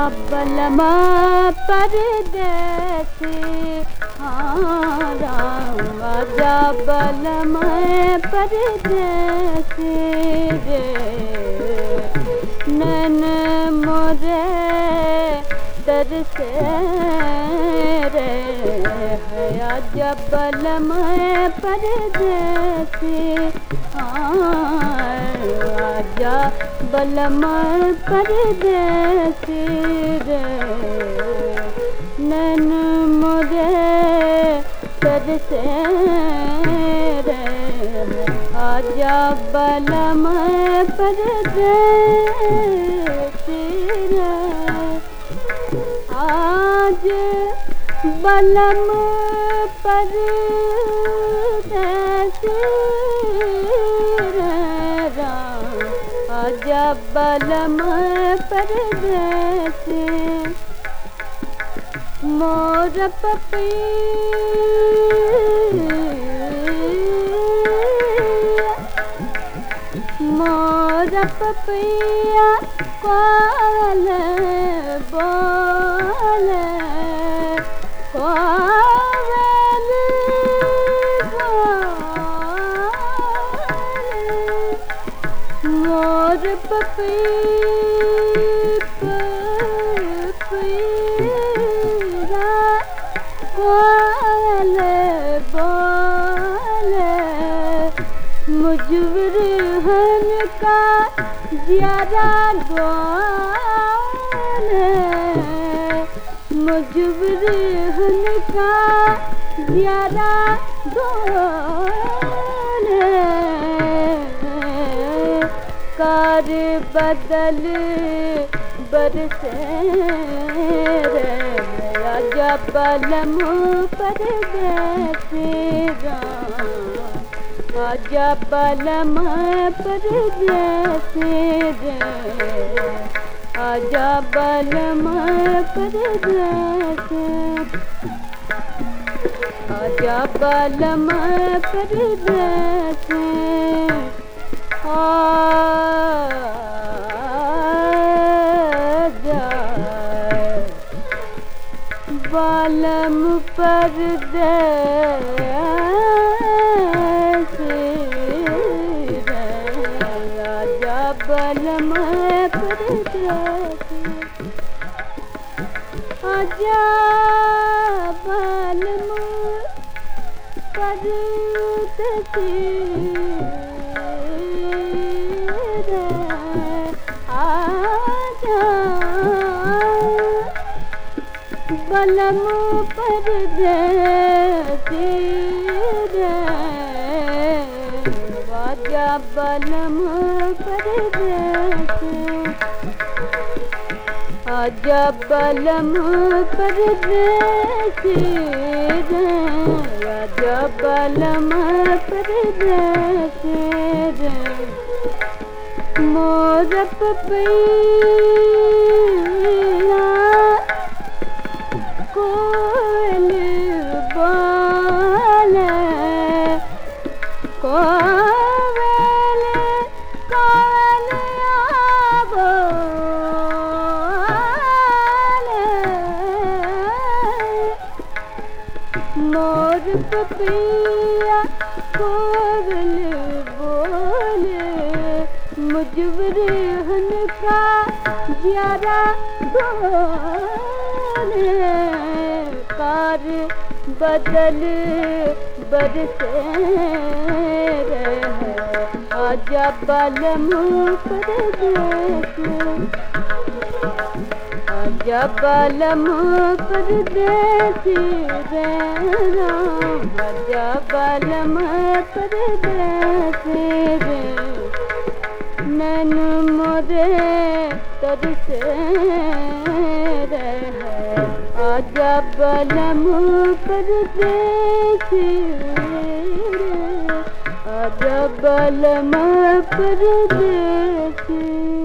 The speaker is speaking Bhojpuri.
बलमा परदेसी हाँ राम आजा बलमा परदेसी रे नैन मोरे तरसे रे है आजा बलमा परदेसी आजा बलम परदेसी रे नैन मोरे तरसे रे आजा बलम परदेसी रे आज बलम पर आजा बलम पर मोर पपी मोर पपिया कोल बोल कोल मोर पपी पपीरा कोल बोल मुजवर हन का ज्यादा गोल मुजवर हन का ज्यादा गोल कार बदल बरसे राजा बलम पर आजा बलम पर आजा बलम पर आजा बलम पर आजा बालम पर राजा बलम पर आजा बालम आजा बलम पर राजा बलम पर आजा बलम पर राजा बलम पर मोर पपैया कोल बोल कोवल कोवल बोल मोर पपिया कोवल बोल मुजवर हन का ज्यादा गोल कार बदल बरसे आजा बलम परदेस आजा बलम परदेस आजा बलम परदेस नैन मोरे तरसे आजा बलम परदेस आजा बलम परदेस